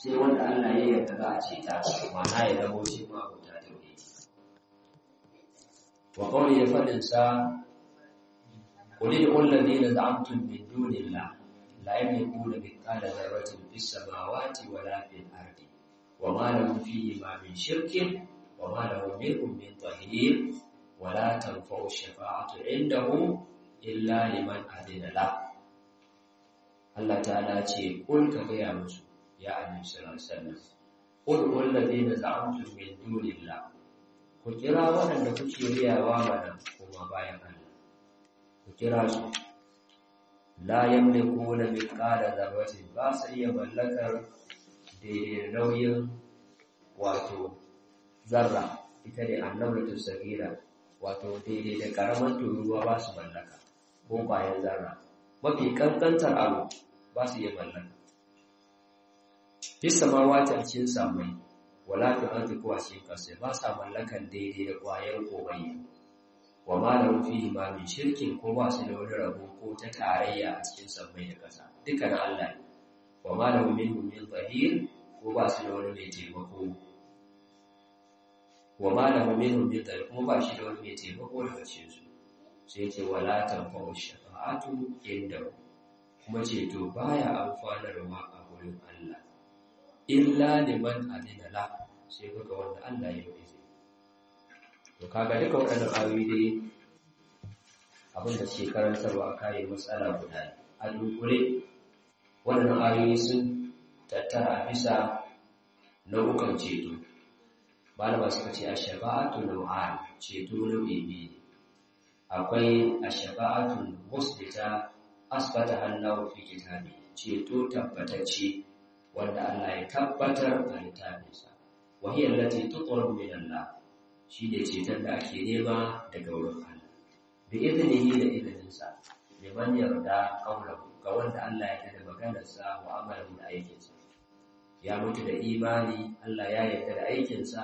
sai wanda Allah ya yarda za a ceta ma'ana ya zama shi ma abota tauhidi wa qawli ya fadin sa qul lil ladina za'amtum min dunillah la yamlikuna mithqala dharratin fis samawati wala fil ardi wa ma lahum fihi ma min shirkin wa ma lahum minhum min dhahir wa la tanfa'u shafa'atu indahu illa liman adina la Allah ta'ala ce kul ka gaya musu ya annabi sallallahu alaihi wasallam qul qul ladina za'amtum min dunillah ku kira waɗanda kuke riyawa mana kuma bayan Allah ku kira su la yamlikuna mithqala dharratin ba su iya mallakar daidai nauyin wato zarra ita ne annabatu sagira wato daidai da karaman turuwa ba su mallaka ko bayan zarra mafi kankantar abu ba su iya mallaka Fis samawati a cikin samai, wala fi ardi ko a cikin ƙasa ba sa mallakan daidai da ƙwayar komai. Wa ma da rufi ma min shirkin ko ba su da wani rabo ko ta tarayya a cikin samai da ƙasa. Duka na Allah ne. Wa ma da min min zahir ko ba su da wani mai taimako. Wa ma da min min zahir kuma ba shi da wani mai taimako daga cikin su. Sai ce wala tanfa'u shafa'atu inda kuma ceto baya amfanarwa a wurin Allah. illa liman adina la sai kaga wanda Allah ya yi izini to kaga duka waɗannan ayoyi dai abin da suke karantarwa a kayan matsala guda a dunkule waɗannan ayoyi sun tattara bisa nau'ukan ceto malama suka ce a shafa'atu nau'an ceto nau'i biyu akwai a shafa'atu musbita asbata hannahu fi kitabi ceto tabbatacce wanda Allah ya tabbatar a littafinsa wahiyar lati tuqrabu min Allah shine ceton da ake nema daga wurin Allah bi idnihi da idninsa liman yarda qawluhu ga wanda Allah ya da maganarsa wa amalan da aikinsa ya mutu da imani Allah ya yarda da aikinsa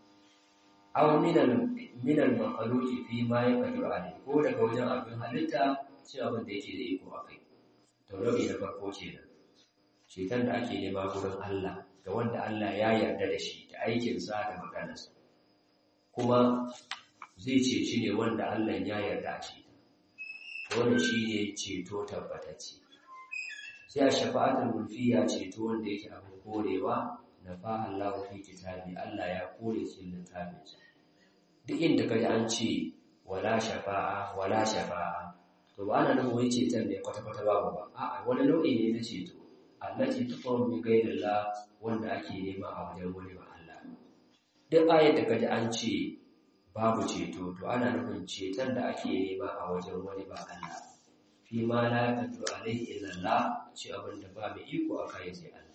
aw min al min al makhluqi fi ma yaqdiru alayhi ko daga wajen abin halitta cewa abin da yake da iko akai to rabi da farko kenan ceton da ake nema gurin Allah ga wanda Allah ya yarda da shi da aikinsa da maganarsa kuma zai ceci ne wanda Allah ya yarda a ceta wanda shi ne ceto tabbatacce sai a shafa'atul mulfiya ceto wanda yake abin korewa na fa Allah fi kitabi Allah ya kore shi littafinsa duk inda kaji an ce wala shafa'a wala shafa'a to ba ana nufin wai ceton ne kwata-kwata babu ba a'a wani nau'i ne na ceto allati tuqamu bi ghayrillah wanda ake nema a wajen wani ba Allah duk ayat da kaji an ce babu ceto to ana nufin ceton da ake nema a wajen wani ba Allah fi ma la yaqdiru alayhi illa Allah ce abin da ba mai iko a kai sai Allah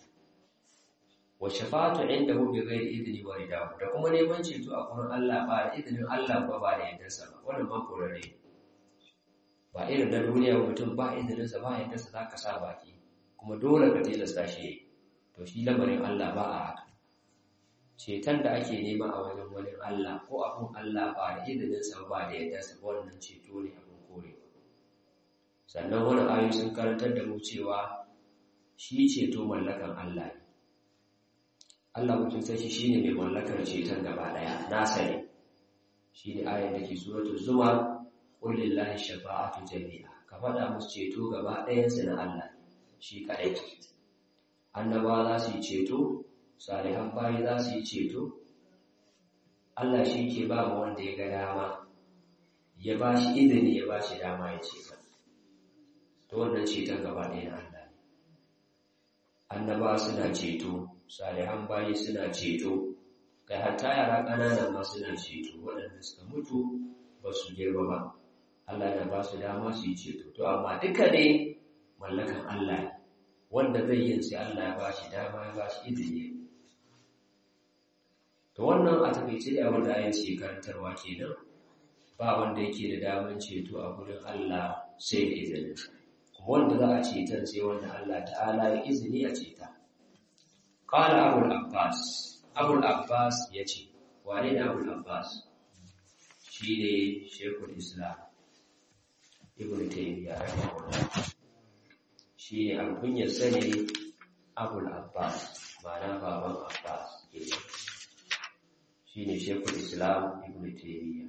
wa shafa'atu indahu bi ghairi idni wa ridahu da kuma neman ceto a gurin Allah ba da idnin Allah ba ba da yardarsa ba wannan ma korare ba irin na duniya mutum ba idninsa ba yardarsa zaka sa baki kuma dole ka tilasta shi to shi lamarin Allah ba a haka ceton da ake nema a wajen wani Allah ko abun Allah ba da izininsa ba da yadda sa wannan ceto ne abin korewa sannan wani ayoyi sun karantar da mu cewa shi ceto mallakan Allah ne Allah mutum sai shi shine mai mallakar ceton gaba daya nasa ne shi ne ayar da ke suratul zumar qul lillahi shafa'atu jami'a ka faɗa musu ceto gaba ɗayansu na Allah shi kaɗai annaba za su yi ceto salihan bayi za su yi ceto Allah shi ke ba mu wanda ya ga dama ya ba shi izini ya ba shi dama ya ce to wannan ceton gaba ɗaya na Allah ne annaba suna ceto salihan bayi suna ceto kai hatta yara ƙanana ma suna ceto waɗanda suka mutu ba su girma ba Allah na ba su dama su yi ceto to amma duka ne mallakan Allah ne wanda zai yin sai Allah ya ba shi dama ya ba shi izini to wannan a takaice da abin da ayin ce karantarwa kenan ba wanda yake da daman ceto a gurin Allah sai da izinin wanda za a cetar sai wanda Allah ta'ala ya izini a ceta qala abul abbas abul abbas yace wane ne abul abbas shine shekul islam ibn taymiyyah rahimahullah shi ne alkunyar sani abul abbas ma'ana shine shekul islam ibn taymiya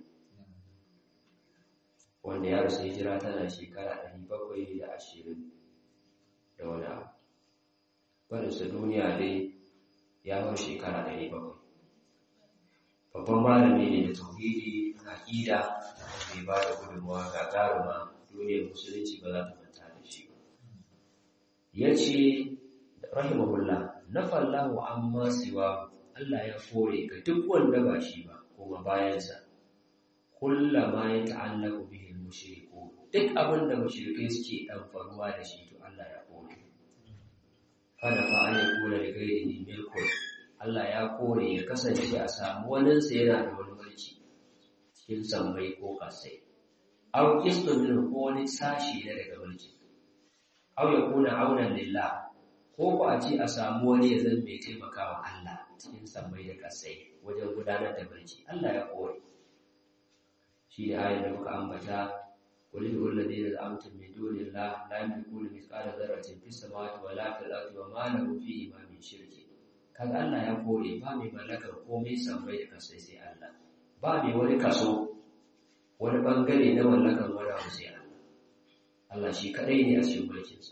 wanda ya rasu hijira tana shekara 720 da wani abu barinsa duniya dai ya hau shekara 700 babban malami ne da tauhidi aqida mai ba da gudunmawa ga garuma duniyar musulunci ba za ta manta da shi ba ya ce rahimahullah na fallahu amma siwa Allah ya kore ga duk wanda ba shi ba kuma bayansa kullama ya ta'allaku bihi mushriku duk abin da mushrikai suke faruwa da shi to Allah ya kore kada fa an yakuna da gairi milkun Allah ya kore ya kasance a samu waninsa yana da wani mulki cikin sammai ko kasai aw kisdun min ko wani sashi na daga mulki aw yakuna aunan lillah ko ba a ce a samu wani ya zan mai taimakawa Allah cikin sammai da kasai wajen gudanar da mulki Allah ya kore shi da ayar da muka ambata قل ادعوا الذين زعمتم من دون الله لا يملكون مثقال ذرة في السماوات ولا في الأرض وما له فيهما من شرك kaga Allah ya kore ba mai mallakar komai sammai da kasai sai Allah ba mai wani kaso wani bangare na mallakar wani abu sai Allah Allah shi kadai ne a cikin mulkinsa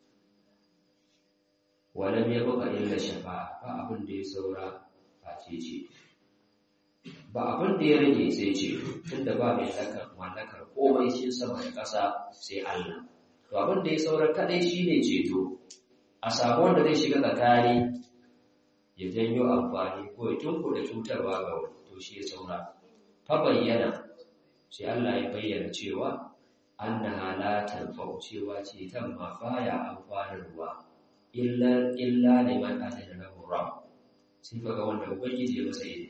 walam ya baka illa shafa'a ba abin da ya saura a ce ba abin da ya rage sai ce tunda ba mai mallakar mallakar komai cikin sama da ƙasa sai Allah to abin da ya saura kadai shine ceto a samu wanda zai shiga tsakani ya janyo amfani ko ya tunkuɗe cutarwa ga wani to shi ya saura fa bayyana sai Allah ya bayyana cewa annaha la tanfa'u cewa ce tan ma baya amfanarwa illa illa liman atana lahu rabb sai ga wanda ubangiji ya masa yi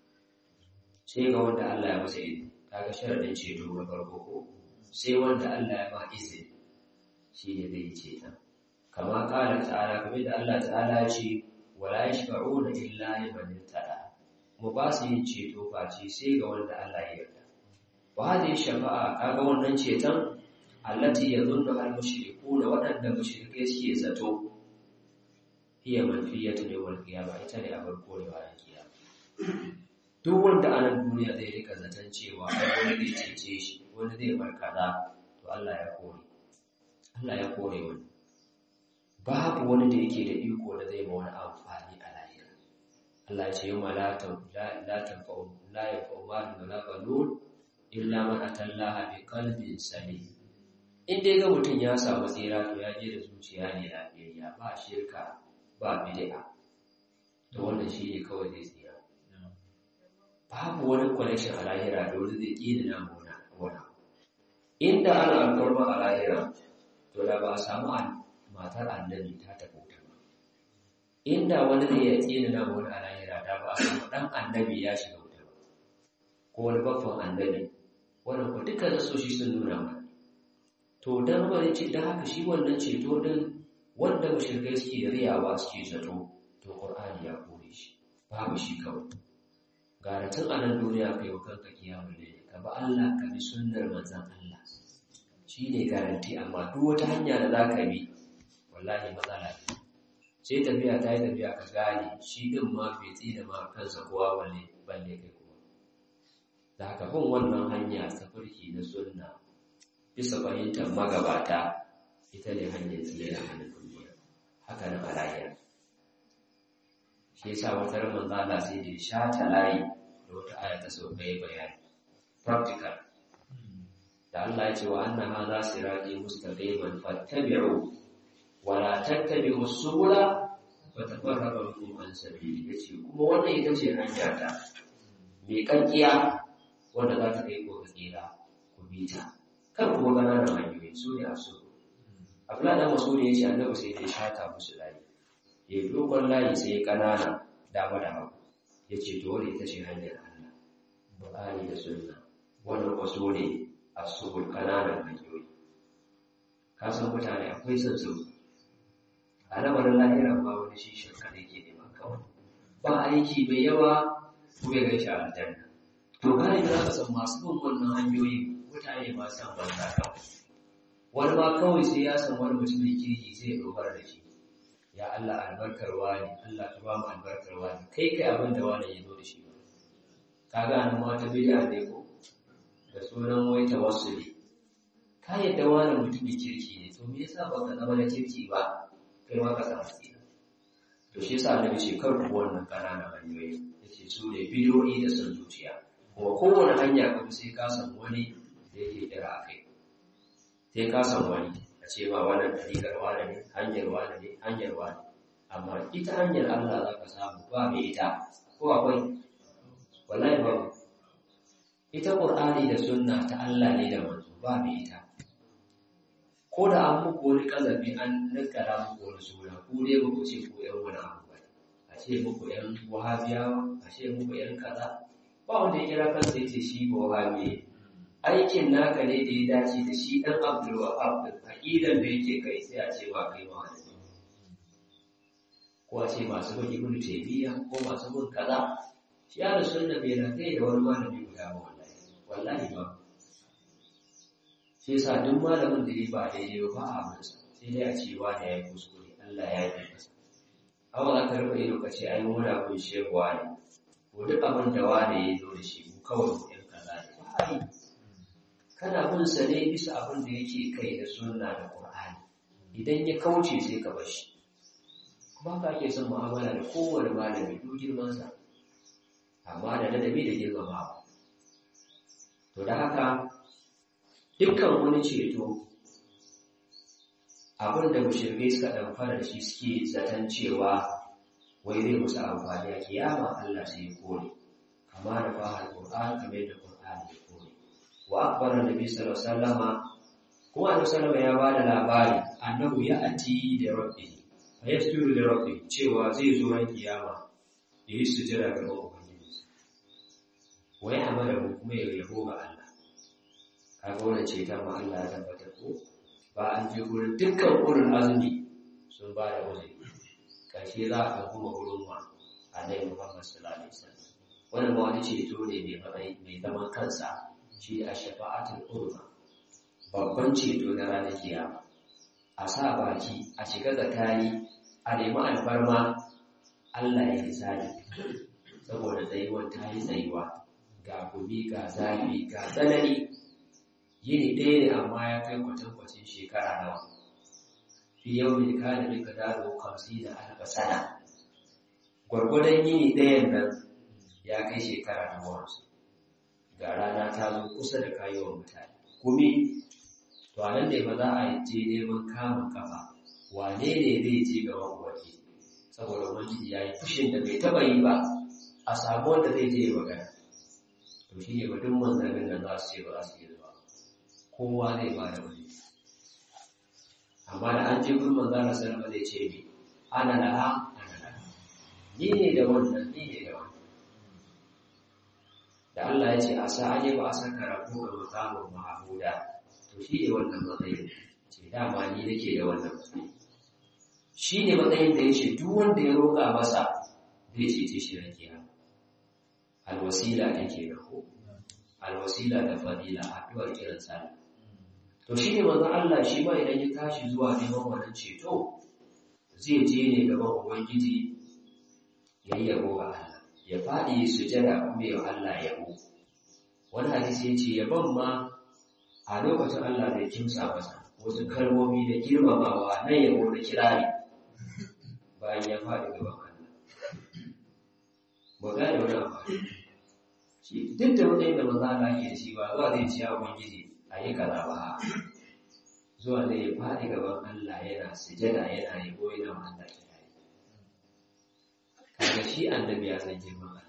sai ga wanda Allah ya masa yi kaga sharadin ceto na farko ko sai wanda Allah ya ba izini shi ne zai ce ta kama kala ta'ala kamar da Allah ta'ala ya ce wala yashfa'una illa liman irtada mu ba su yin ceto face sai ga wanda Allah ya yarda wa hadhihi shafa'a kaga wannan ceton allati yadhunnu al mushrikuna wadanda mushrike suke zato hiya manfiyatu yawmal qiyamah ita ne a farko da bayan kiyama duk wanda a nan duniya zai rika zaton cewa wani zai cece shi wani zai barkada to Allah ya kore Allah ya kore wani babu wani da yake da iko da zai ma wani amfani a lahira Allah ce yau la tanfa'u la yanfa'u malun wala banun illa man atallaha bi qalbin salim in dai ga mutum ya samu tsira to ya je da zuciya ne lafiyayya ba shirka ba bid'a to wannan shi ne kawai zai tsira babu wani connection a lahira da wani zai ƙi da namu wani inda ana alfarma a lahira to da ba a samu matar annabi ta tafi wuta ba inda wani zai ya ƙi da namu wani a lahira da ba a samu ɗan annabi ya shiga wuta ba ko wani babban annabi wannan ko duka nasoshi sun nuna mana to dan wani ce da haka shi wannan ceto din wanda mushrikai suke riyawa suke zato to qur'ani ya kore shi babu shi kawai gara tun a nan duniya kai wa kanka kiyamun laili ka bi Allah ka bi sunnar manzon Allah shine garanti amma duk wata hanya da zaka bi wallahi matsala ne sai tafiya ta yi tafiya ka gane shi din ma bai tsina ma kansa kowa balle balle kai kuma da haka bin wannan hanya ta farki na sunna bisa fahimtar magabata ita ne hanyar tsira a nan duniya haka na malaya shi yasa wata ramin zala sai da sha ta layi da wata aya ta sau ɗaya bayani practical da Allah ya ce wa anna hadha sirati mustaqiman fattabi'u wa la tattabi'u subula fatafarraqa bikum an sabili yace kuma wannan ita ce hanya ta mai kankiya wanda za ta kai ko ga tsira ku bi ta kar kuma ƙananan hanyoyi su ne a so abdullahi da masu ne ya ce annabi sai ya shata musu layi ya yi dogon layi sai ya ƙanana dama da hagu ya ce to wani ita ce hanyar Allah Buhari da sunna wannan wasu ne a subul ƙananan hanyoyi ka san mutane akwai son su a lamarin lahira ba wani shi shirka ne ke neman kawai ba aiki mai yawa ko ya gaishe a aljanna to gane za ka san masu bin wannan hanyoyin mutane ba san banza kawai wani ma kawai sai ya san wani mutum mai kirki sai ya dogara da shi ya Allah albarkar wani Allah ka ba mu albarkar wani kai kai abin da wani ya zo da shi kaga nan ma ta bid'a ne ko da sunan wai tawassuli ka yadda wani mutumin kirki ne to me yasa baka zama na kirki ba kai ma ka samu tsira to shi yasa annabi ce kar ku wannan ƙananan hanyoyi yace su ne bidiyoyi da son zuciya kuma kowane hanya kuma sai ka san wani da yake kira a kai sai ka san wani a ce ba wannan ɗariƙar wane ne hanyar wane ne hanyar wane amma ita hanyar Allah za ka samu ba mai ita ko akwai wallahi ba ita Qur'ani da sunna ta Allah ne da manzo ba mai ita ko da an muku wani kazafi an nakara muku wani suna ku dai ba ku ce ko ƴan wani abu ba a ce muku ƴan wahabiyawa a ce muku ƴan kaza ba wanda ya kira kansa ya ce shi ba wahabi aikin naka ne da ya dace da shi ɗan Abdul Wahab din aqidan da yake kai sai a ce ba kai ma wani ko a ce masu bin ibnu taymiya ko masu bin kaza shi ya da sunna bai na kai da wani malami guda ba wallahi wallahi ba shi yasa duk malamin da ya ba daidai ba a masa sai dai a ce wa da ya kuskure Allah ya yi masa amma za ka rufe ido ka ce ai muna kun shewa ne ko duk abin da wani ya zo da shi mu kawai mu ɗin kaza ne ba a yi kana bin sa ne bisa abin da yake kai da sunna da Qur'ani idan ya kauce sai ka bar shi ba ka ake son mu'amala da kowane malami duk girmansa amma da ladabi da girmamawa to da haka dukkan wani ceto abin da mushrikai suka ɗamfara da shi suke zaton cewa wai zai musu amfani a kiyama Allah sai ya kore kama da fahar Qur'an kamar yadda Qur'an ya kore wa akbara nabi sallallahu alaihi wasallama kuma annabi sallallahu ya bada labari annabu ya ati da rabbi fa yasjudu da rabbi cewa zai zo ran kiyama da yi sujada ga ubangiji wa ya amara kuma ya yabo ga Allah kaga wannan ce ta ma Allah ya tabbatar ko ba an je gurin dukkan gurin azumi sun ba da uzuri karshe za a kuma gurin wa annabi Muhammad sallallahu alaihi wasallam wannan ba wani ceto ne mai mai zaman kansa shi a shafa'atul urma babban ceto na ranar kiyama a sa baki a shiga tsakani a nemi alfarma Allah ya hisabi saboda tsayuwar ta yi tsayuwa ga gumi ga zafi ga tsanani yini ɗaya ne amma ya kai kwatankwacin shekara nawa fi yau ne ka da duka daro kamsi da albasana gwargwadon yini ɗayan nan ya kai shekara na wasu ga rana ta zo kusa da kayuwar mutane gumi to a nan ne ba za a je neman kamun kafa wane ne zai je gaban ubangi saboda ubangiji ya yi fushin da bai taba yi ba a samu wanda zai je magana to shi ne duk manzannin da za su ce ba za su yi zuwa kowa zai ba da wani amma da an je gurin manzana sallama zai ce ni ana laha ana laha ni ne da wannan ni ne da wannan da Allah ya ce a sa aje ba a saka rabu ga makamun mahamuda to shi ne wannan matsayin ce dama ni nake da wannan matsayin shi ne matsayin da ya ce duk wanda ya roƙa masa zai cece shi na kiyama alwasila ne ke da ko alwasila da fadila addu'ar kiran sallah to shi ne manzon Allah shi ma idan ya tashi zuwa neman wannan ceto zai je ne gaban ubangiji ya yi yabo ga Allah ya faɗi sujada kuma ya Allah yabo wani hadisi ya ce yabon ma a lokacin Allah zai kimsa masa wasu kalmomi da girmamawa na yabo da kirari bayan ya faɗi gaban Allah. Ba gane wani amfani. Shi duk da matsayin da maza Allah ke da shi ba zuwa zai ciya Ubangiji a yi kaza ba. Zuwa zai ya faɗi gaban Allah yana sujada yana yabo yana ma Allah kirari. Kaga shi annabi ya san girman Allah.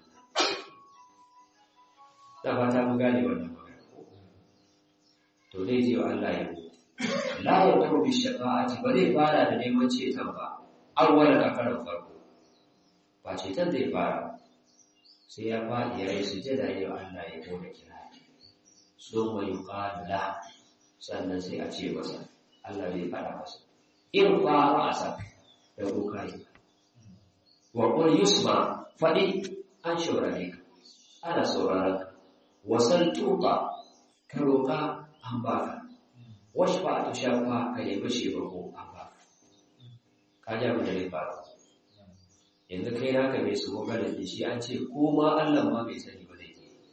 Da fata mu gane wannan magana ko? To zai je wa Allah yabo. La ya taɓa bi shafa'ati ba zai fara da neman ceton ba. awwala a karan farko ba ceton zai fara sai ya faɗi ya yi sujada yau Allah ya gode kira so mai yuqala sannan sai a ce masa Allah zai fara masa in fara asa da kokari wa qul yusma faɗi an shaurare ka ana sauraron ka wasal tuqa ka roƙa an baka washfa ta shafa ka nemi shebako an baka ka ji abin da zai faru yanzu kai naka mai su gogara da shi an ce ko ma Allah ma bai sani ba zai je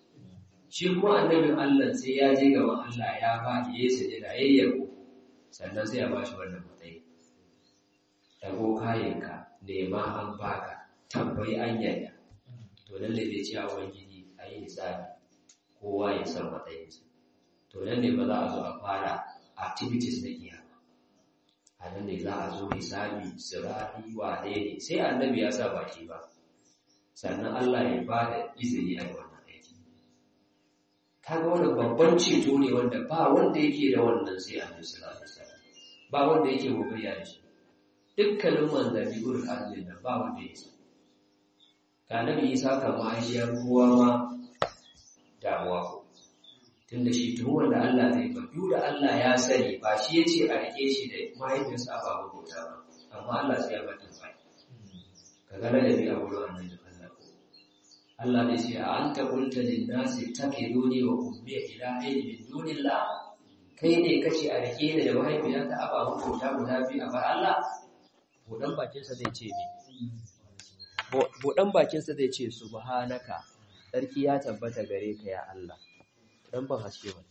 shi kuma annabin Allah sai ya je gaban Allah ya faɗi ya sajada ya yabo sannan sai ya ba shi wannan matsayi dago kayanka nema an baka tambayi an yaya to lalle zai ce a ubangiji a yi hisabi kowa ya san matsayinsa to nan ne ba za a zo a fara activities na kiyama a nan ne za a zo hisabi sirari wane ne sai annabi ya sa baki ba sannan Allah ya ba da izini a yi wannan aiki kaga wannan babban ceto ne wanda ba wanda yake da wannan sai annabi sallallahu alaihi wasallam ba wanda yake gogayya da shi dukkanin manzanni gurin arzin nan ba wanda ya san ka nabi isa kan mahaifiyar kowa ma damuwa ko tunda shi tun wanda Allah zai ba duk da Allah ya sani ba shi ya ce a rike shi da mahaifiyarsa ba ba bauta ba amma Allah sai ya mata bai ka ga da bi a wurin annabi Allah ko Allah ne ce a anta qulta lin nasi takiduni wa ummi ilahi min dunillah kai ne kace a rike ni da mahaifiyarta a ba bauta guda biyu a bar Allah budan bakinsa zai ce me budan bakinsa zai ce subhanaka sarki ya tabbata gare ka ya Allah dan ban haske ba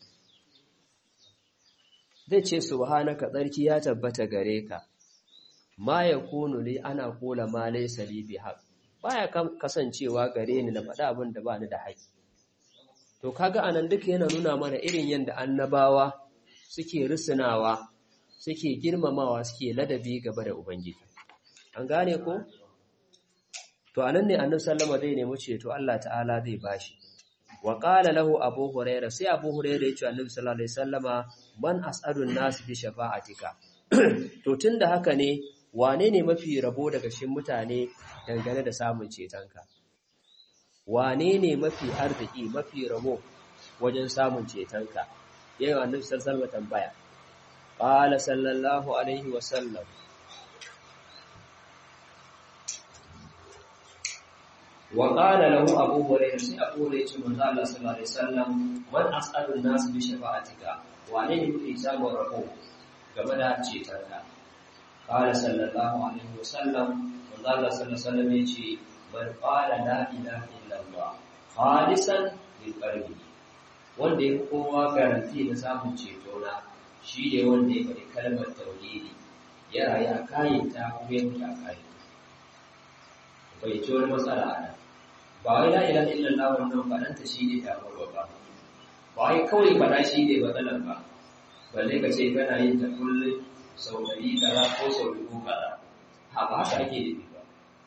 zai ce subhanaka sarki ya tabbata gare ka ma yakunu li ana kula ma laysa li bihaq baya kasancewa gare ni na faɗa abin da ba ni da haƙi to kaga anan duka yana nuna mana irin yanda annabawa suke rusunawa suke girmamawa suke ladabi gaba da ubangiji an gane ko to anan ne annabi sallama zai nemi ceto Allah ta'ala zai bashi wa qala lahu abu huraira sai abu huraira ya ce annabi sallallahu alaihi wasallama man as'adun nas bi shafa'atika to tunda haka ne wane ne mafi rabo daga cikin mutane dangane da samun cetonka wane ne mafi arziki mafi rabo wajen samun cetonka yayin annabi sallallahu alaihi wasallama tambaya qala sallallahu alaihi wasallam وقال له أبو هريرة سي أبو هريرة من الله صلى الله عليه وسلم من أسأل الناس بشفاعتك وعنين في إجابة ربو كما دا تشيتك قال صلى الله عليه وسلم من الله صلى الله عليه وسلم يجي من قال لا إله إلا الله خالصا من قلبه wanda ya kowa garanti na samun ceto na shi ne wanda ya faɗi kalmar tauhidi ya rayu a kayan ta kuma ya mutu a kayan bai ci wani matsala a nan ba wai la ilaha illallah wannan faɗanta shi ne damuwar ba ba wai kawai faɗa shi ne matsalar ba balle ka ce kana yin ta kullum sau ɗari kaza ko sau dubu kaza ha ba haka ake nufi ba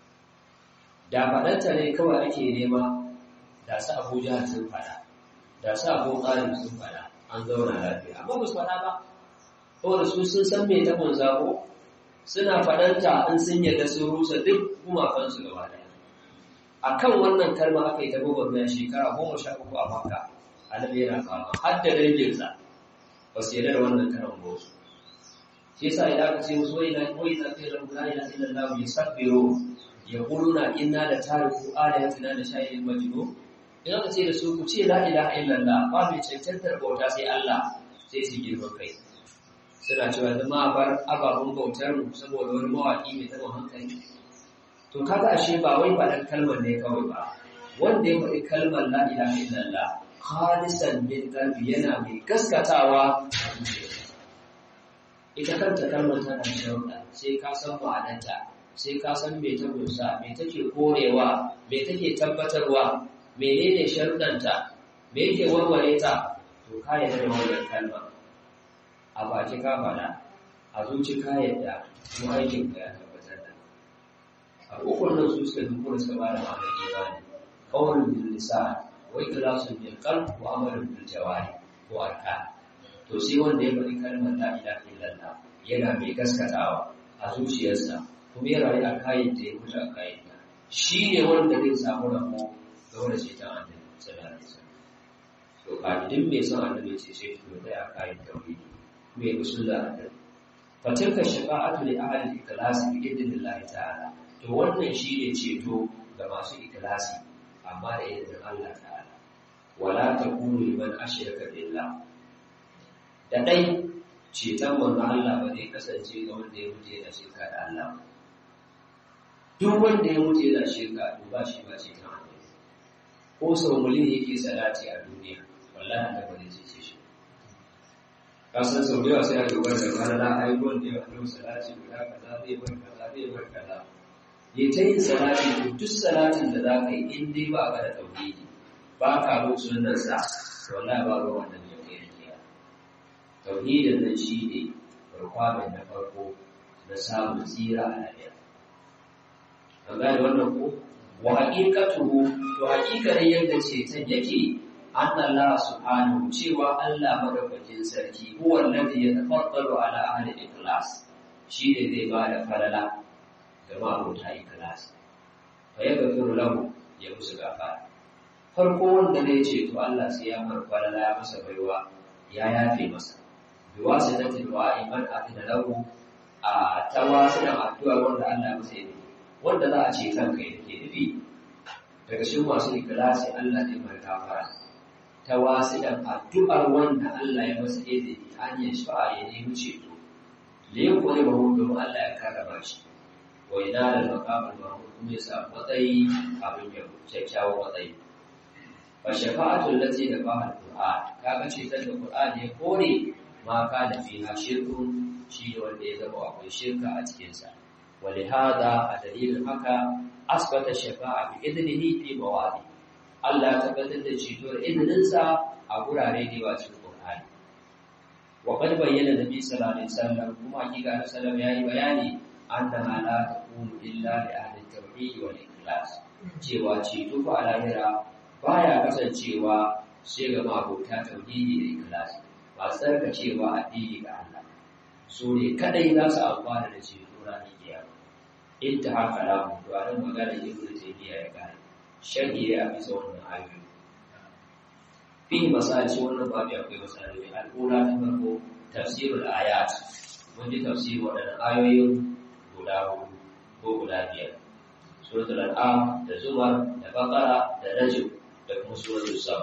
da faɗanta ne kawai ake nema da su abuja sun faɗa da su abu ƙarin sun faɗa an zauna lafiya amma ba su faɗa ba saboda su sun san me ta zako suna faɗanta in sun yarda sun rusa duk gumakansu gaba ɗaya a kan wannan kalma aka yi ta gwagwarmaya shekara goma sha uku a makka annabi yana fama har da danginsa ba su yarda da wannan karan ba su shi yasa idan aka ce musu wai na wai na kai lahu la ilaha illallah yasabbiru yaquluna inna la tariku ayatina da shay'in majnun idan aka ce da su ku ce la ilaha illallah ba mai cancantar bauta sai Allah sai su girma kai suna cewa zama a bar ababen bautar mu saboda wani mawaƙi mai taɓa hankali to kaga ashe ba wai faɗan kalmar ne kawai ba wanda ya faɗi kalmar la ilaha illallah khalisan min qalbi yana mai gaskatawa a zuciyarsa ita kanta kalmar tana da sharuɗa sai ka san ma'anarta sai ka san me ta kunsa me take korewa me take tabbatarwa menene sharuɗanta me yake warware ta to ka yarda da wannan kalma a baki ka faɗa a zuci ka yarda kuma aikin ka ya tabbatar da a ukun nan su suka duk da suka bada ma'anar imani qawlun bil lisan wa ikhlasun bil qalb wa amalun bil jawari ko arkan to sai wanda ya faɗi kalmar la ilaha illallah yana mai gaskatawa a zuciyarsa kuma ya rayu a kayan da ya mutu a kayan ta shi ne wanda zai samu rabo game da ceton annabi sallallahu alaihi wasallam to kafin mai son annabi ce sai to da a kayan tauhidi mai usulla annabi fatilka shafa'atu li ahli al-ikhlas bi idnillahi ta'ala to wannan shi ne ceto ga masu ikhlasi amma da idnin Allah ta'ala wala takunu liman ashraka billah da ɗai ceton manzo Allah ba zai kasance ga wanda ya mutu yana shirka da Allah duk wanda ya mutu yana shirka to ba shi ba ceton annabi ko sau miliyan yake salati a duniya wallahi da ba zai cece shi ka san sau da yawa sai a dogara da ranar na ayyukan da yawa annabi salati guda kaza zai bar kaza zai bar kaza ya ta yin salati to duk salatin da za ka yi in dai ba ka da tauhidi ba ka bin sunnar sa wallahi ba ga wannan ya kai riya tauhidin nan shi ne requirement na farko na samun tsira a lafiya an gane wannan ko wa haqiqatuhu to haqiqanin yadda ce tan yake anna Allah subhanahu cewa Allah madaukakin sarki huwa alladhi yatafaddalu ala ahli ikhlas shi ne zai ba da falala ga ma'abota ikhlas fa yaghfiru lahu ya musu gafara farko wanda ne ce to Allah sai ya mar falala ya masa baiwa ya yafe masa bi wasitati du'a man afina lahu a tawasilan addu'a wanda Allah ya masa yi wanda za a ce kanka yake nufi daga cikin masu ikhlasi Allah ne mai gafara ta wasilan addu'ar wanda Allah ya masa izini an yi sha'a ya nemi ceto da ya kone ba domin Allah ya karrama shi wa ina da makamun mahmud kuma ya samu matsayi abin yau kyakkyawan matsayi fa shafa'atul lati da ba al-qur'an kaga ce da qur'an ya kore ma ka da fiha shirkun shi ne wanda ya zama akwai shirka a cikin sa ولهذا الدليل haka asbata shafa'a bi idnihi fi mawadi Allah ya tabbatar da ceto da izininsa a gurare da yawa cikin Qur'ani wa qad bayyana nabi sallallahu alaihi wasallam kuma hakika da sallam yayi bayani annaha la takunu illa li ahli tauhid wal ikhlas cewa ceto fa lahira baya kasancewa sai ga mabota tauhidi da ikhlas ba tsarka cewa addini ga Allah su ne kadai za su amfana da ceto ranar kiyama intaha kalamu to anan magana ibnu taymiya ya gane sharhi ya bisa wannan ayoyi fi misali shi wannan babu akwai misali al'ula ta farko tafsirul ayat mun ji tafsir waɗannan ayoyin guda hudu ko guda biyar suratul an'am da zumar da baqara da najm da kuma suratul sab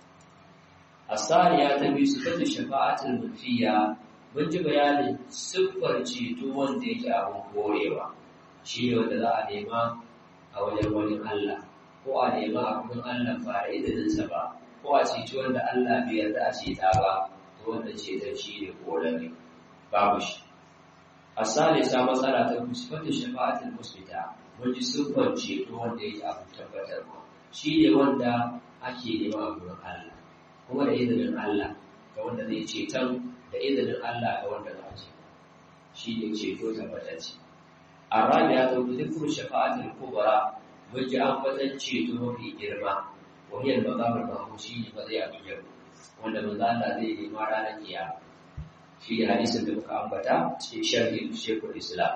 asariya ta biyu sifatu shafa'atul mutfiya mun ji bayanin siffar ceto wanda yake abin korewa shi ne wanda za a nema a wajen wani Allah ko a nema a kudin Allah ba da izininsa ba ko a ceci wanda Allah bai yarda a ceta ba to wanda ceton shi ne korare babu shi a salisa matsala ta kusfata shafa'atul musbita mun ji siffar ceto wanda yake abin tabbatarwa shi ne wanda ake nema a kudin Allah kuma da izinin Allah ga wanda zai ceton da izinin Allah ga wanda za a ce shi ne ceto tabbatacce الرابعة ذكر الشفاعة الكبرى وجه أنبتن ceto mafi girma وهي المقام المحمود شيء مضيع بيو wanda manzo Allah zai nema ranar kiyama shi da hadisin da muka ambata cikin sharhi Sheikhul Islam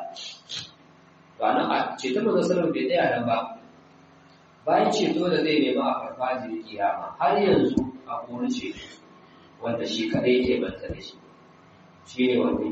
ba nan a ceto manzo sallallahu bai tsaya nan ba bayan ceto da zai nema a farfajin kiyama har yanzu a kone ceto wanda shi kadai yake banta da shi shi ne wani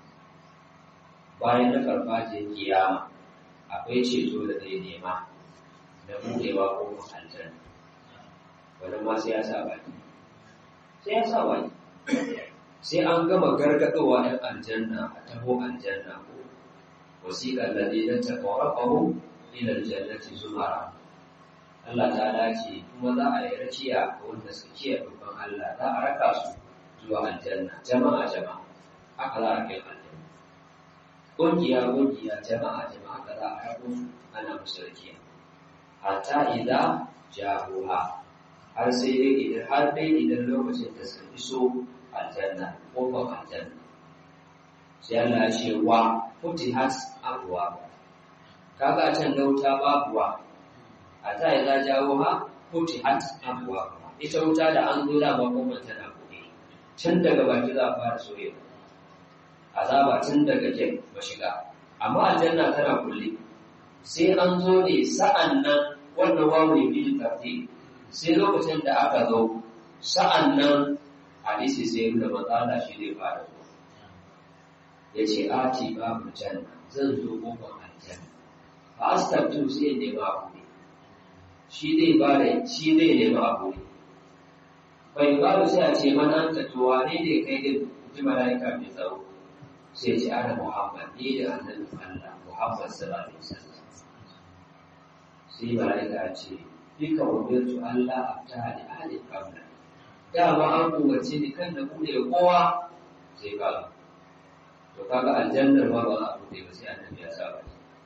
bayan na farfajin kiyama akwai ceto da zai nema na buɗewa ko aljanna wani ma sai ya sa baki sai ya sa baki sai an gama gargaɗowa ɗan aljanna a taho aljanna ko wasiƙar da zai zanta ƙwararrahu ila aljannati zumara Allah ta dace kuma za a yi rakiya ga wanda suka kiyaye babban Allah za a raka su zuwa aljanna jama'a jama'a haka za a kai aljanna ƙungiya ƙungiya jama'a jama'a haka za a rako su ana musu rakiya hatta idza jahuha har sai dai idan har dai idan lokacin da suka iso aljanna kofar aljanna sai Allah ya ce wa futihat abwa kaga can da wuta babu wa hatta idza jahuha futihat abwa ita wuta da an zo da ba kofar tana buɗe tun daga baki za a fara soyewa azaba tun daga jan mashiga amma aljanna tana kulle sai an zo ne sa'an nan wannan wawu ne bil tartib sai lokacin da aka zo sa'an nan hadisi sai nuna matsala shi zai fara zuwa ya ce ati babu janna zan zo kofar aljanna fa astabtu sai ne ba abu ne shi zai ba da shi zai nema abu ne bai ba sai a ce mana ta to wane ne kai din ji malaika mai tsaro sai ce ana muhammad ni da annabi Allah muhammad sallallahu alaihi wasallam sai malaika ce bika umirtu Allah aftaha li ahli qabla dama an umarci ni kan da bude kowa sai ka to kaga aljannar ma ba za a bude ba sai annabi ya saba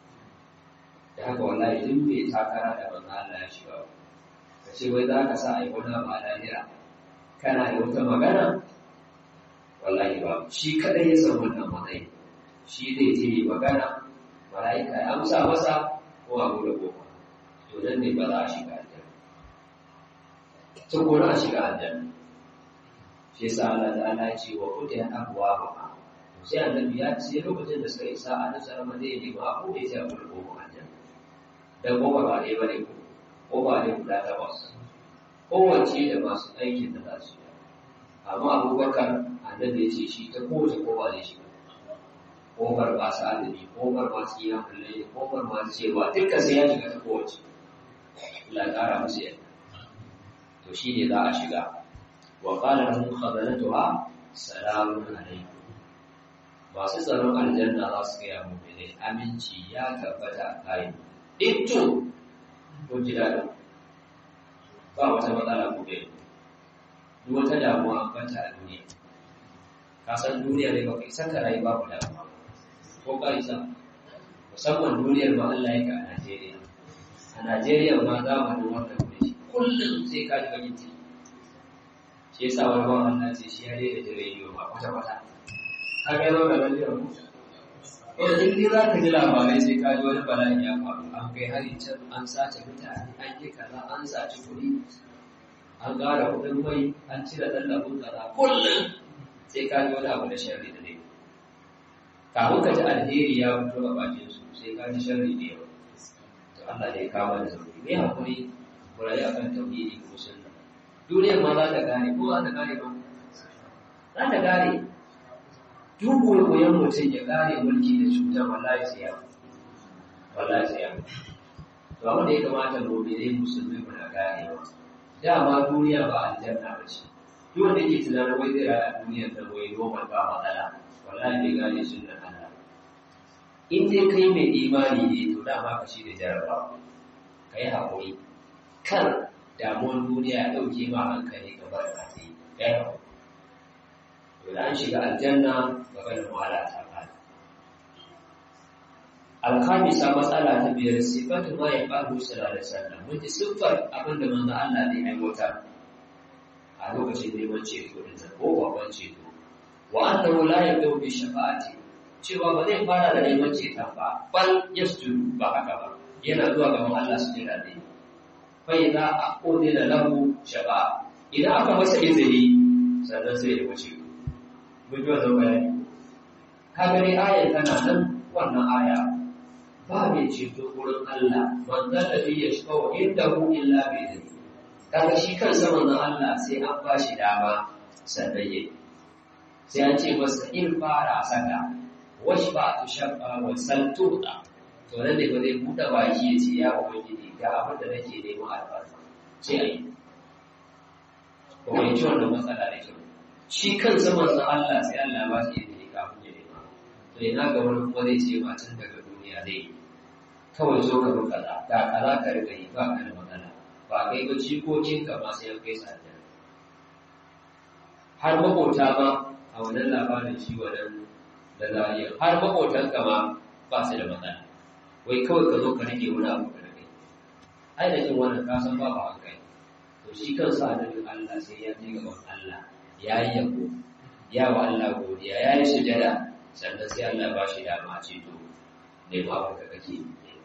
da haka wallahi duk bai takara da manzo Allah ya shiga ka ce wai za ka sa a yi wani ba lahira kana da wata magana wallahi ba shi kadai ya san wannan matsayi shi zai je yi magana mala'ika ya amsa masa ko a bude kofa to nan ne ba za a shiga aljanna to ko na shiga aljanna shi yasa Allah ta'ala ya ce wa futihat abwaaba sai annabi ya ce lokacin da suka isa a nasar ma zai nemi abu da ya bude kofa aljanna dan kofa ba dai bane ko kofa ne guda takwas kowace da masu aikin da za su yi amma abubakar annabi ya ce shi ta kowace kofa zai shiga kofar masu azumi kofar masu yi hankali kofar masu cewa dukkan sai ya shiga ta kowace Allah ƙara musu yadda to shi ne za a shiga wa qala lahum khazanatuha salamun alaikum masu tsaron aljanna za su gaya mu ne aminci ya tabbata a kai itto ko ji daɗin ba wata matsala ku bai duk wata damuwa an banta a duniya ka san duniya ne ba kai saka rayu babu damuwa ko ka isa musamman duniyar ma Allah yake a Najeriya a Najeriya ma zamanin wannan ne kullum sai ka ji bakin ciki shi yasa wani ba Allah ce shi ya daina jin rediyo ma kwata kwata ka ga yau da rediyo ko to in dai za ka ji labarai sai ka ji wani bala'i ya faru an kai hari can an sace mutane an yi kaza an saci kuɗi an ƙara kuɗin mai an cire tallafin kaza kullum sai ka ji wani abu da sharri da ne kafin ka ji alheri ya fito a bakin su sai ka ji sharri da yawa to Allah ne ya kama da zauri me hakuri ku rayu akan tauhidi ko sunna duniyar ma za ta gane ko za ta gane ba za ta gane duk koyon mutum ya gane mulki da cutar wallahi sai ya wallahi sai ya to abin da ya kamata mu'minai musulmi mu na gane ba dama duniya ba aljanna ba ce duk wanda yake tunanin wai zai raya duniyar da wai normal ba matsala wallahi bai gane sunnar Allah in dai kai mai imani ne to dama ka shi da jarabawa ka yi haƙuri kan damuwar duniya ya ɗauke ma hankali ka bar ka sai ya yi haƙuri to da an shiga aljanna gaba da wahala ta fara alhamisa matsala ta biyar sifatu ma ya faru sallallahu alaihi wasallam mun ji siffar abin da manzo Allah ne aiwatar a lokacin neman ceto din ko babban ceto wa annahu la yabdu bi shafa'ati cewa ba zai fara da neman ceton ba bal yasjudu ba haka ba yana zuwa gaban Allah su jira ne fa idza aqudila lahu shafa'a idan aka masa izini sannan sai ya wuce mun ji wannan bayani ka gani ayar tana nan wannan aya ba mai ceto wurin Allah manzo da bi ya shiga wa indahu illa bi idni kaga shi kansa manzon Allah sai an ba shi dama sannan yayi sai an ce masa in fara saka wash ba tu shabba wa saltuda to nan ne ba zai buɗe baki ya ce ya ubangiji ga abin da nake neman albarka sai ayi ko mai ci wannan matsala da kyau shi kansa manzon Allah sai Allah ba shi izini kafin ya nema to ina ga wani kuma zai ce ma tun daga duniya zai yi kawai zo ka roƙa kaza ga kaza ka riga yi ba ka da matsala ba kai ba jikokin ka ma sai kai sadar har makota ma a wannan labarin shi wannan da zariya har makotan ka ma ba su da matsala wai kawai ka zo ka rike wani abu ka rage ai da jin wannan ka san ba ba kai to shi kansa annabin Allah sai ya je gaban Allah ya yi yabo ya wa Allah godiya ya yi sujada sannan sai Allah ba shi dama ce to ne ba ka kake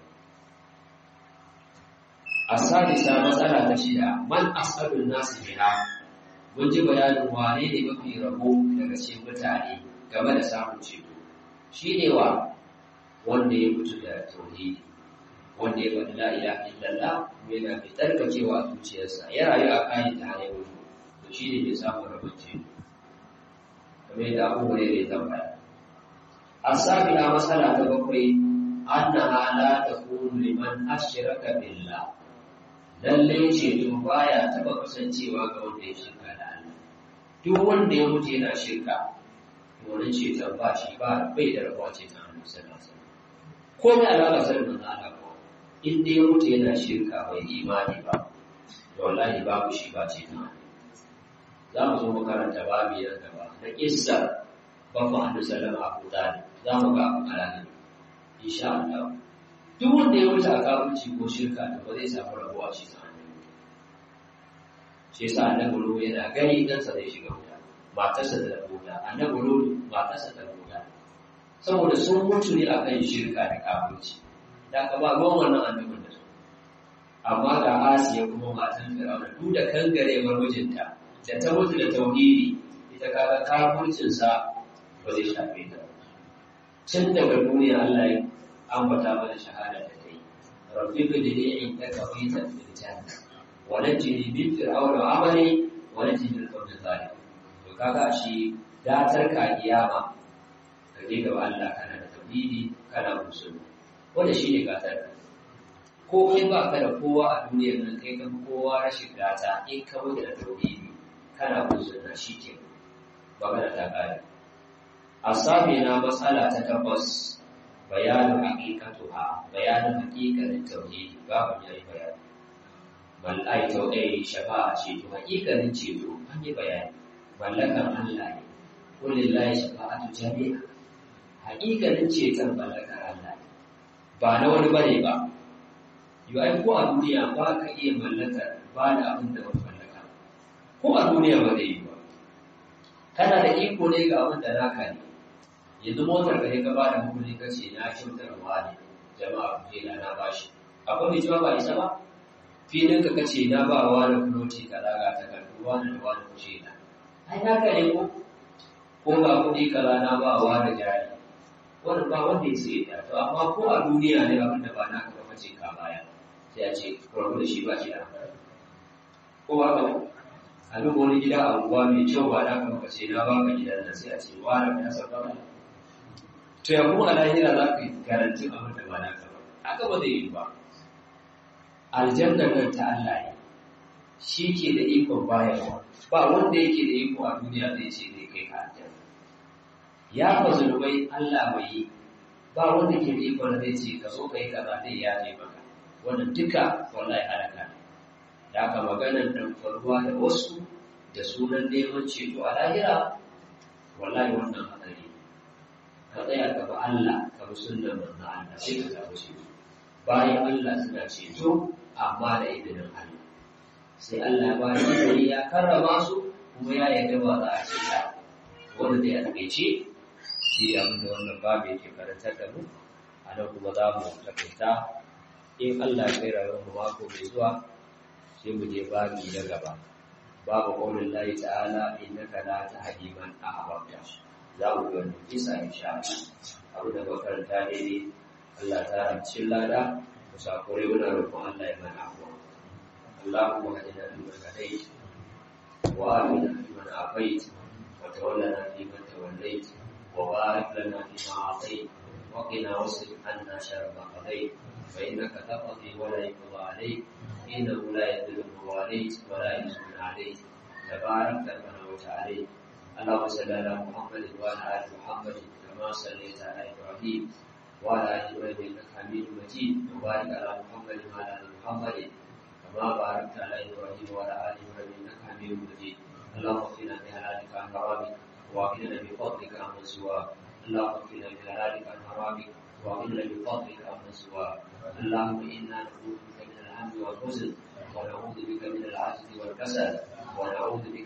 asadisa matsala ta shida man asadun nasu biha mun ji bayanin wane ne mafi rabo daga cikin mutane game da samun ceto shi ne wa wanda ya mutu da tauhidi wanda ya faɗi la ilaha illallah yana mai tsarkakewa a zuciyarsa ya rayu a kayan ta hanyar mutu to shi ne mai samun rabon ceto kamar yadda abu ne ya tambaya asabi'a matsala ta bakwai annaha la takunu liman ashraka billah lallai ceto baya taba kasancewa ga wanda ya shirka da Allah duk wanda ya mutu yana shirka wannan ceton ba shi ba bai da rabuwa ceton Allah sallallahu alaihi wasallam ko mai alaka sai manzo Allah ko in dai ya mutu yana shirka bai imani ba to wallahi babu shi ba ce ta za mu zo mu karanta babu yan gaba na kissa babban annabi sallallahu alaihi wasallam za mu ga alaƙa insha Allah duk wanda ya wuce a kafirci ko shirka da ba zai samu rabuwa a cikin annabi shi yasa annabi ruwa yana gani dan sa zai shiga wuta matarsa da wuta annabi ruwa matarsa da wuta saboda sun mutu ne akan shirka da kafirci da ka ba ruwan wannan annabin da su amma ga Asiya kuma matan Fir'auna duk da kangarewar mijinta da ta mutu da tauhidi ita kaga kafircin sa ba zai shafe ta tun daga duniya Allah ya ambata mana shahada da kai rabbi bidini indaka baitan fil janna wa najini min fir'auna wa amali wa najini min qawmi zalim to kaga shi datar ka kiyama ka je gaba Allah kana da tauhidi kana musulmi wanda shine gatar ka ko kai ba ka da kowa a duniyar nan kai kan kowa rashin gata in ka mutu da tauhidi kana musulmi shike magana ta kare asabina matsala ta takwas bayanin haƙiƙatuha bayanin haƙiƙanin tauhidi babu yayi bayani bal ai tauhidi shafa'a ce to haƙiƙanin ceto an yi bayani mallakan Allah ne kulillahi shafa'atu jami'a haƙiƙanin ceton mallakar Allah ne ba na wani bane ba yau ai ko a duniya ba ka iya mallakar ba da abin da ba mallaka ko a duniya ba zai yi ba kana da iko ne ga abin da naka ne yanzu motar ka ne ka ba da mummuni ka ce na kyautar wa ne jama'a ku da na bashi akwai mai cewa ba isa ba filin ka kace na ba wa da kuloti ka daga ta kan ruwa da ruwa da kushe na ai naka ne ko ko ga kuɗi kaza na ba wa da jari wannan ba wanda ya sai da to amma ko a duniya ne abin da ba naka ba kace ka baya sai a ce kwarmu da shi ba shi da ko ba ka a duk wani gida a unguwa mai kyau ba naka ba kace na baka gidan nan sai a ce wa da ka san ba to ya kuma lahira za ka yi garantin abin da ba na ka ba haka ba zai yi ba aljanna nan ta Allah ne shi ke da ikon bayarwa ba wanda yake da iko a duniya zai ce zai kai ka aljanna ya fa zunubai Allah bai yi ba wanda ke da ikon zai ce ka zo kai kaza zai ya ne maka wannan duka wallahi halaka ne da aka maganar dan faruwa da wasu da sunan neman ceto a lahira wallahi wannan hadari ka tsaya gaba Allah ka bi sunnar manzo Allah sai ka samu ceto bayan Allah suna ceto amma da izinin Allah sai Allah ba ya izini ya karrama su kuma ya yarda ba za a ceta wanda zai a takaice shi abin da wannan babu yake karantar da mu a nan kuma za mu takaita in Allah ya kai rayuwar mu mako mai zuwa sai mu je babi na gaba babu qaulin lahi ta'ala innaka la tahdi man ahbabta za mu ga wannan kisa insha Allah abu da makaranta daidai Allah ta ramcin lada musakure muna roƙon Allah ya mana afuwa Allahumma hadina fi man hadait wa afina fi man afait wa tawallana fi man tawallait wa barik lana fi ma atait wa qina wasrif anna sharra ma qadait fa innaka taqdi wa la yuqda alayk innahu la yadhillu man walayt wa la yu'izzu man alayt تبارك ربنا وتعالى اللهم صل على محمد وعلى ال محمد كما صليت على ابراهيم وعلى ال ابراهيم انك حميد مجيد وبارك على محمد وعلى ال محمد كما باركت على ابراهيم وعلى ال ابراهيم انك حميد مجيد اللهم اغفرنا بحلالك عن حرامك واغننا بفضلك عمن سواك اللهم اغفرنا بحلالك عن حرامك واغننا بفضلك عمن سواك اللهم انا نعوذ بك من الهم والحزن ونعوذ بك من العجز والكسل ونعوذ بك